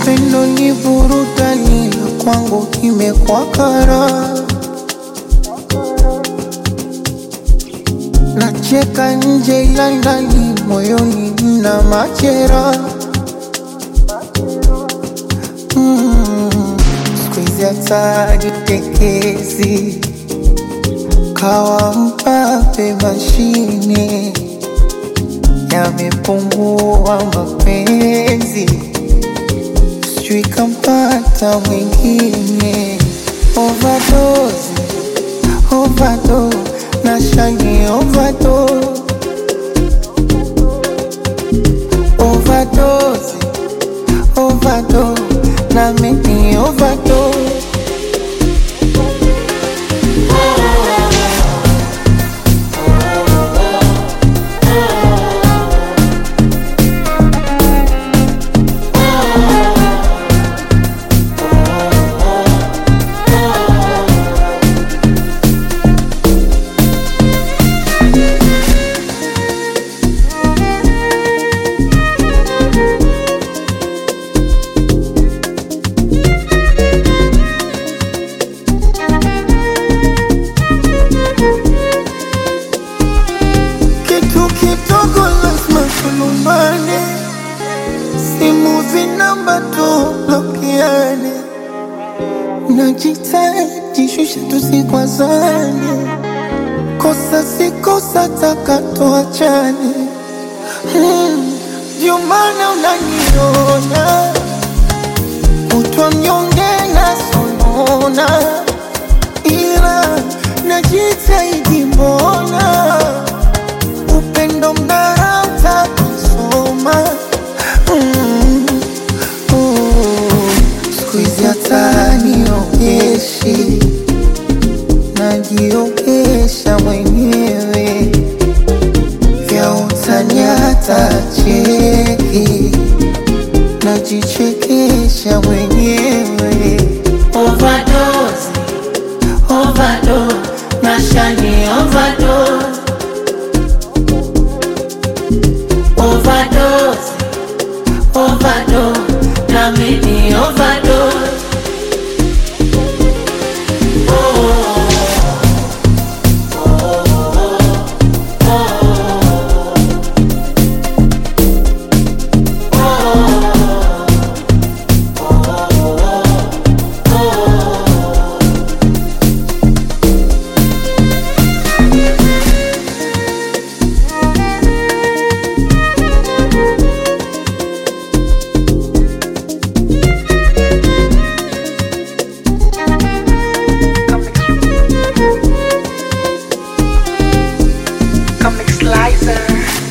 Upendo ni burudani na kwangu imekuwa kara. Nacheka nje ila ndani moyoni mna machera. Mm, siku hizi hata jitekezi kawa mpape mashine yamepungua mapenzi, sijui kampata mwingine. Overdose, overdose, na shani overdose, overdose, overdose, na mimi overdose. Kitu kidogo lazima tulumbane, simu zinamba tublokiane, najitahidi shusha tusikwazane, kosa si kosa taka tuachane. Hmm, Ndio maana unaniona kutwa mnyonge na sonona, ila najitahidi mbona upendo mnarauta kusoma mm. oh. siku hizi hata niogeshi najiogesha mwenyewe vya utani hata cheki najichekesha mwenyewe Overdose, overdose, nashani overdose. Overdose, overdose, na mimi overdose. Comic Slicer.